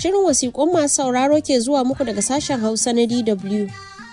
Shirin wasiƙun masu sauraro ke zuwa muku daga sashen Hausa na DW.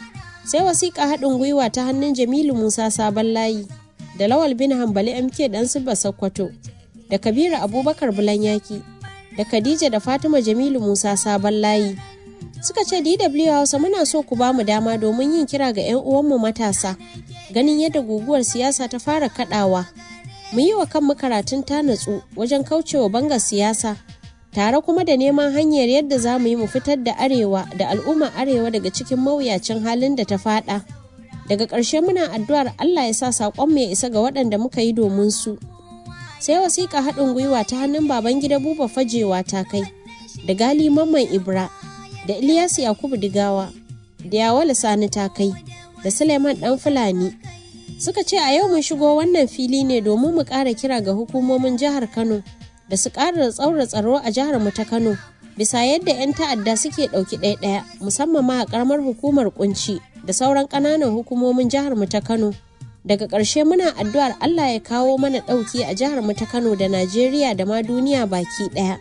Sai wasiƙa haɗin gwiwa ta hannun Jamilu Musa Sabon Layi da Lawal bin Hambali MK ɗan Sibba Sokoto da Kabiru Abubakar Bulanyaki da Khadija da Fatima Jamilu Musa Sabon Layi. Suka ce DW Hausa muna so ku ba mu dama domin yin kira ga 'yan uwanmu matasa ganin yadda guguwar siyasa ta fara kaɗawa. Mu yi wa kanmu karatun ta natsu wajen kaucewa bangar siyasa tare kuma da neman hanyar yadda za mu yi mu fitar da arewa da al'ummar arewa daga cikin mawuyacin halin da ta fada daga ƙarshe muna addu'ar allah ya sa saƙon ya isa ga waɗanda muka yi domin su sai wasiƙa haɗin gwiwa ta hannun baban gida buba fajewa ta kai da gali mamman ibra da ilyas yakubu digawa da yawala sani ta kai da suleiman ɗan fulani suka ce a yau mun shigo wannan fili ne domin mu ƙara kira ga hukumomin jihar kano da su ƙara tsaura tsaro a jihar mu ta Kano bisa yadda 'yan ta'adda suke ɗauki ɗaya-ɗaya musamman ma a ƙaramar hukumar kunci da sauran ƙananan hukumomin jihar mu ta Kano. Daga ƙarshe muna addu'ar Allah ya kawo mana ɗauki a jihar mu ta Kano da Najeriya da ma duniya baki ɗaya.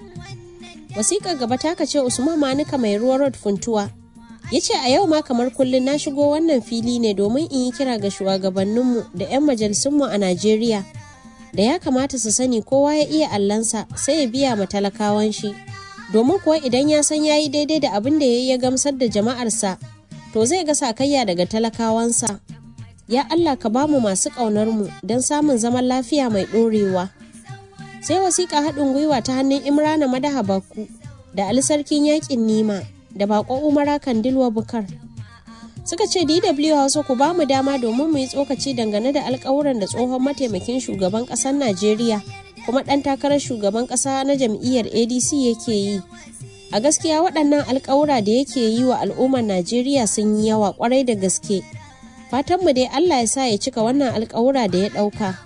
Wasiƙar gaba ta kace Usman Manuka mai ruwa road funtuwa. Ya ce a yau ma kamar kullum na shigo wannan fili ne domin in yi kira ga shugabanninmu da 'yan majalisunmu a Najeriya. da ya kamata su sani kowa ya iya allansa sai ya biya ma talakawan shi domin kuwa idan ya san ya yi daidai da abin da ya yi ya gamsar da jama'arsa to zai ga sakayya daga talakawansa ya Allah ka ba mu masu ƙaunar mu don samun zaman lafiya mai ɗorewa sai wasiƙa haɗin gwiwa ta hannun imrana madaha bakku da ali sarkin yaƙin nima da baƙon umara kandilwa bukar suka ce DW Hausa ku ba mu dama domin mu yi tsokaci dangane da alkawuran da tsohon mataimakin shugaban ƙasar Najeriya kuma ɗan takarar shugaban ƙasa na jam'iyyar ADC yake yi. A gaskiya waɗannan alkawura da yake yi wa al'ummar Najeriya sun yi yawa ƙwarai da gaske. Fatanmu dai Allah ya sa ya cika wannan alkawura da ya ɗauka.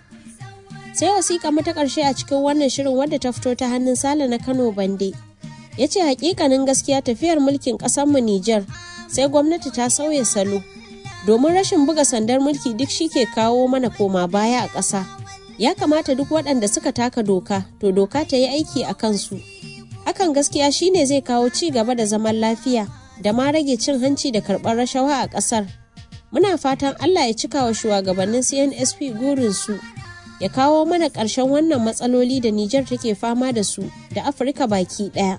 Sai wasiƙa mata ƙarshe a cikin wannan shirin wadda ta fito ta hannun Sale na Kano Bande. Ya ce hakikanin gaskiya tafiyar mulkin ƙasarmu Nijar sai gwamnati ta sauya salo domin rashin buga sandar mulki duk shi ke kawo mana koma baya a ƙasa ya kamata duk waɗanda suka taka doka to doka ta yi aiki a kansu hakan gaskiya shine zai kawo ci gaba da zaman lafiya da ma rage cin hanci da karɓar rashawa a ƙasar muna fatan allah ya cika wa shugabannin cnsp gurinsu ya kawo mana ƙarshen wannan matsaloli da nijar take fama da su da afirka baki ɗaya.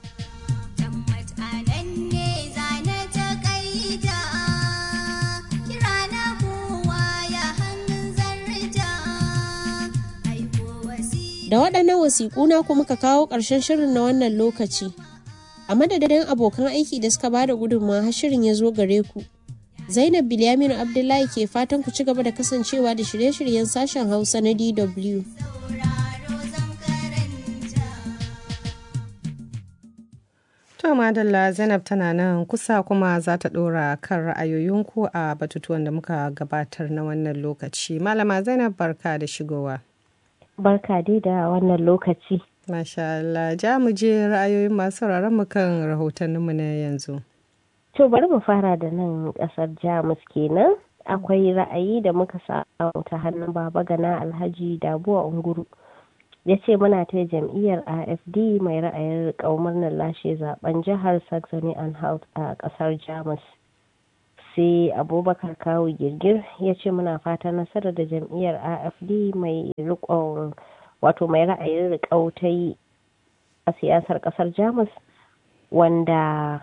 da waɗannan wasiƙu na ku muka kawo ƙarshen shirin na wannan lokaci a madadin abokan aiki da suka bada gudunmawa har shirin ya zo gare ku zainab bilyaminu abdullahi ke fatan ku ci gaba da kasancewa da shirye-shiryen sashen hausa na dw To Madalla Zainab tana nan kusa kuma za ta ɗora kan ra'ayoyinku a batutuwan da muka gabatar na wannan lokaci. Malama Zainab barka da shigowa. Barka dai da wannan lokaci. Masha Allah, ja mu je ra'ayoyin masu mu kan rahotanninmu na yanzu. To bari mu fara da nan ƙasar Jamus kenan. Akwai ra'ayi da muka samu ta hannun Baba Gana Alhaji Dabuwa Unguru. ya ce muna ta jam'iyyar afd mai ra'ayin murnar lashe zaben jihar saxony anhalt a kasar jamus sai abubakar kawo girgir ya ce muna fata nasarar da jam'iyyar afd mai rikon wato mai ra'ayin rikau ta yi a siyasar kasar jamus wanda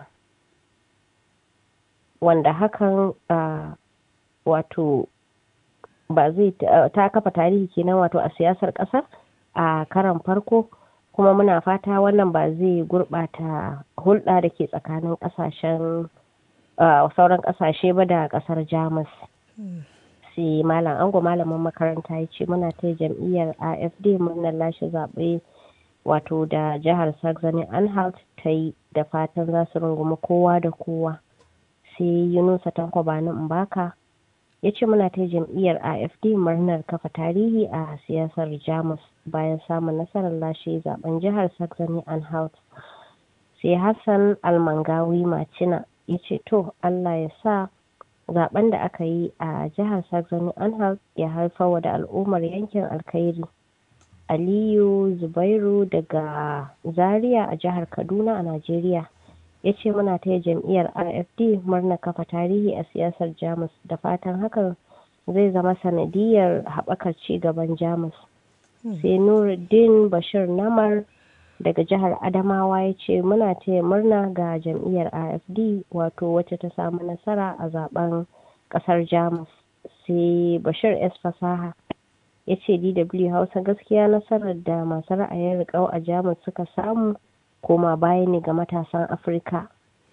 wanda hakan wato ba zai ta kafa tarihi kenan wato a siyasar kasar a karan farko kuma muna fata wannan ba zai gurɓata hulɗa da ke tsakanin ƙasashen sauran ƙasashe ba da ƙasar jamus sai malam ango malamin makaranta ya ce muna ta jam'iyyar afd murnar lashe zaɓe wato da jihar saxony anhalt ta yi da fatan za su rungumi kowa da kowa sai yunusa tanko bani mbaka ya ce muna ta jam'iyyar afd murnar kafa tarihi a siyasar jamus bayan samun nasarar lashe zaben jihar saxony anhalt sai hassan almangawi macina ya ce to allah ya sa zaben da aka yi a jihar saxony anhalt ya haifar da al'ummar yankin alkhairi aliyu zubairu daga zaria a jihar kaduna a najeriya ya ce muna taya jam'iyyar rfd murna kafa tarihi a siyasar jamus da fatan hakan zai zama sanadiyar haɓakar ci gaban jamus sai nuruddin bashir namar daga jihar adamawa ya ce muna taya murna ga jam'iyyar afd wato wacce ta samu nasara a zaben kasar jamus sai bashir s fasaha ya ce dw hausa gaskiya nasarar da masu ra'ayin riƙau a jamus suka samu koma baya ne ga matasan afirka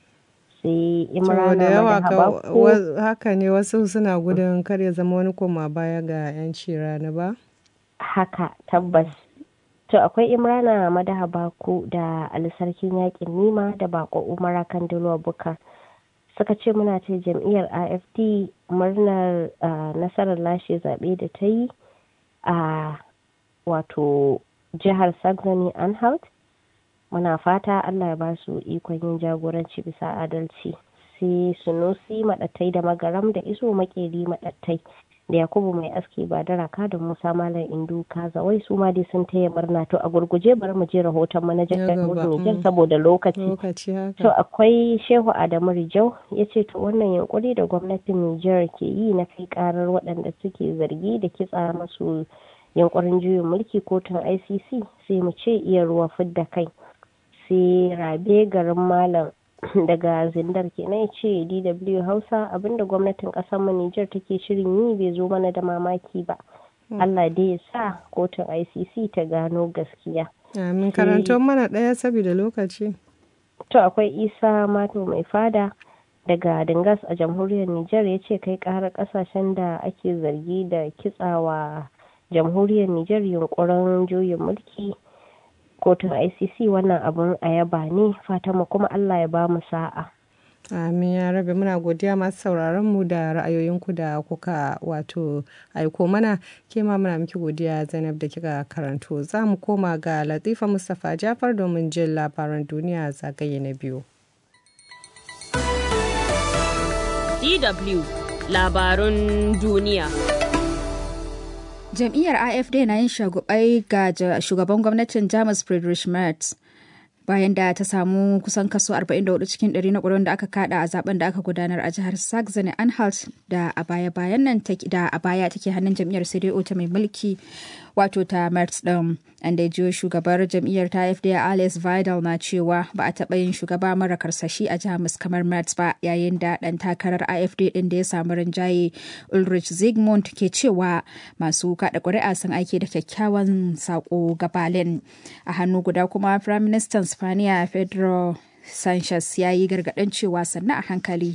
sai imrana da yawa Madahabaku- haka ne wasu suna gudun kar ya zama wani koma baya ga 'yanci rani ba haka tabbas to akwai imrana madaha baku da alisarkin yakin nima da bako umara kandilo bukar suka ce muna ce jam'iyyar afd murnar ah, nasarar lashe zaɓe da ta yi a wato jihar saxony anhalt muna fata allah ya ba su ikon yin jagoranci bisa adalci sai sunusi maɗattai da magaram da iso makeri maɗattai da yakubu mai aski ba da raka da musa malam indu kazawai su ma dai sun taya murna to a gurguje bari mu je rahoton manajan Ya gaba, Nijar mm. saboda lokaci lokaci to haka akwai shehu adamu rijau ya ce to wannan yunkuri da gwamnatin nijar ke yi na kai karar waɗanda suke zargi da kitsa masu yunkurin juyin mulki kotun icc sai mu ce iya ruwa fidda kai sai rabe garin malam daga zindar kenan ya ce dw hausa abinda gwamnatin ƙasar mu nijar take shirin yi bai zo mana da mamaki ba allah dai ya sa kotun icc ta gano gaskiya amin karanto mana ɗaya saboda lokaci To akwai Isa Mato mai fada daga Dingas a jamhuriyar Nijar ya ce kai ƙarar ƙasashen da ake zargi da kitsawa jamhuriyar Nijar yunkurin juyin mulki kotun ICC wannan abun a yaba ne fatanmu kuma Allah ya ba mu sa'a. Amin ya rabe muna godiya masu sauraron mu da ra'ayoyinku da kuka wato aiko mana ke ma muna miki godiya Zainab da kika karanto za mu koma ga Latifa Mustapha Jafar domin jin labaran duniya zagaye na biyu. DW labarun duniya. Jam'iyyar AFD na yin shagubai ga ja- shugaban gwamnatin Jamus Friedrich Merz bayan da ta samu kusan kaso 44 cikin 100 na ƙuri'un da aka kada a zaben da aka gudanar a jihar Saxony Anhalt da a baya bayan nan take- da a baya take hannun jam'iyyar CDU ta mai mulki wato ta Merz din an da jiyo shugabar jam'iyyar ta AFD Alice Vidal na cewa ba a taɓa yin shugaba mara karsashi a Jamus kamar Merz ba yayin da ɗan takarar AFD ɗin da ya samu rinjaye Ulrich Zygmunt ke cewa masu kaɗa ƙuri'a sun aiki da kyakkyawan saƙo ga Berlin. A hannu guda kuma Prime Minister Spaniya Pedro Sanchez ya yi gargaɗin cewa sannan a hankali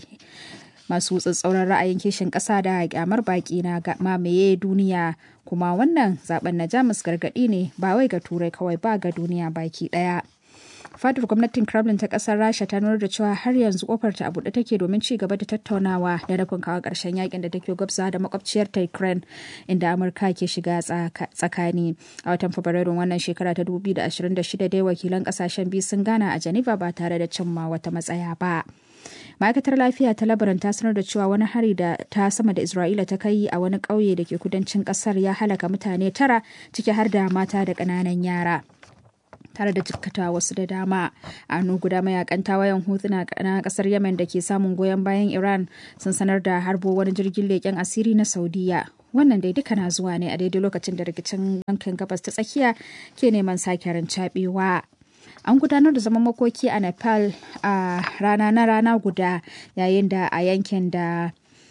masu tsatsauran ra'ayin kishin ƙasa da kyamar baƙi na ga- mamaye duniya kuma wannan zaben na jamus gargaɗi ne ba wai ga turai kawai ba ga duniya baki ɗaya fadar gwamnatin kremlin ta kasar rasha ta nuna da cewa har yanzu kofar ta a buɗe take domin ci gaba da tattaunawa da nufin kawo ƙarshen yakin da take gwabza da makwabciyar ta ukraine inda amurka ke shiga tsaka- tsakani a watan fabrairun wannan shekara ta 2026 dai wakilan kasashen biyu sun gana a geneva ba tare da cimma wata matsaya ba ma'aikatar lafiya ta labaran ta sanar da cewa wani hari da ta sama da isra'ila ta kai a wani ƙauye da ke kudancin ƙasar ya halaka mutane tara ciki har da mata da ƙananan yara tare da jikkata wasu da dama a hannu guda mayakan tawayen hutuna na kasar yemen da ke samun goyon bayan iran sun sanar da harbo wani jirgin leƙen asiri na saudiya wannan dai duka na zuwa ne a daidai lokacin da rikicin yankin gabas ta tsakiya ke neman sake rancabewa an gudanar da zaman makoki a nepal a rana na rana guda yayin da a yankin da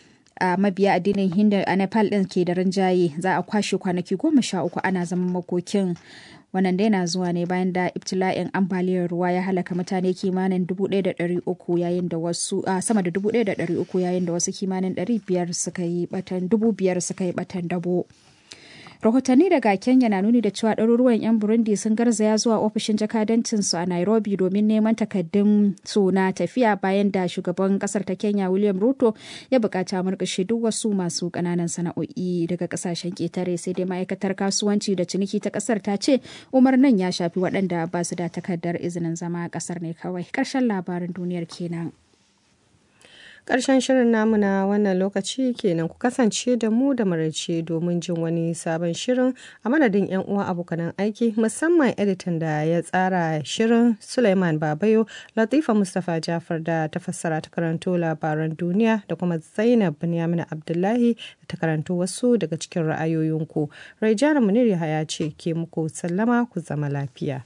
a mabiya addinin hindu a nepal din ke da rinjaye za a kwashe kwanaki goma sha uku ana zaman makokin wannan dai na zuwa ne bayan da ibtila'in ambaliyar ruwa ya halaka mutane kimanin 1,300 yayin da wasu a sama da 1,300 yayin da wasu kimanin 500 suka yi batan 5,000 suka yi batan dabo rahotanni daga kenya na nuni da cewa ɗaruruwan 'yan burundi sun garzaya zuwa ofishin jakadancinsu a nairobi domin neman takaddun su na tafiya bayan da shugaban kasar ta kenya william ruto ya bukaci murƙushe duk wasu masu ƙananan sana'o'i daga ƙasashen ƙetare sai dai ma'aikatar kasuwanci da ciniki ta ƙasar ta ce umarnin ya shafi waɗanda ba su da takardar izinin zama a ƙasar ne kawai ƙarshen labarin duniyar kenan Ƙarshen shirin namu na wannan lokaci kenan ku kasance da mu da maraice domin jin wani sabon shirin a madadin 'yan uwa abokanan aiki musamman editan da ya tsara shirin Suleiman Babayo, Latifa Mustapha Jafar da ta fassara ta karanto labaran duniya da kuma Zainab Binyamin Abdullahi da ta karanto wasu daga cikin ra'ayoyinku. Raijana Munir Yahaya ce ke muku sallama ku zama lafiya.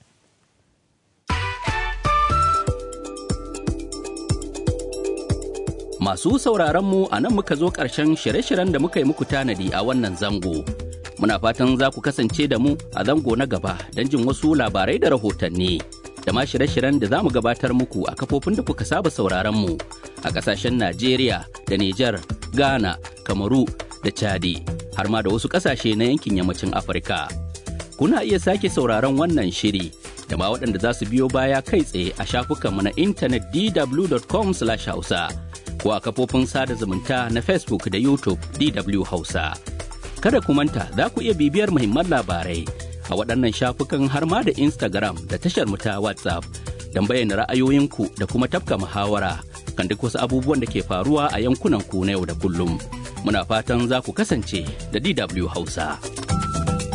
Masu sauraronmu a nan muka zo ƙarshen shirye-shiryen da muka yi muku tanadi a wannan zango. Muna fatan za ku kasance da mu a zango na gaba don jin wasu labarai da rahotanni. Da ma shirye-shiryen da za mu gabatar muku a kafofin da kuka saba sauraronmu a ƙasashen Najeriya da Nijar, Ghana, Kamaru da Chadi, har ma da wasu ƙasashe na yankin yammacin Afirka. Kuna iya sake sauraron wannan shiri da ma waɗanda za su biyo baya kai tsaye a shafukanmu na intanet dw.com/hausa. ko a kafofin sada zumunta na Facebook da YouTube DW Hausa. Kada ku manta za ku iya bibiyar muhimman labarai a waɗannan shafukan har ma da Instagram da tashar mu ta WhatsApp don bayyana ra'ayoyinku da kuma tafka muhawara kan duk wasu abubuwan da ke faruwa a yankunan ku na yau da kullum. Muna fatan za ku kasance da DW Hausa.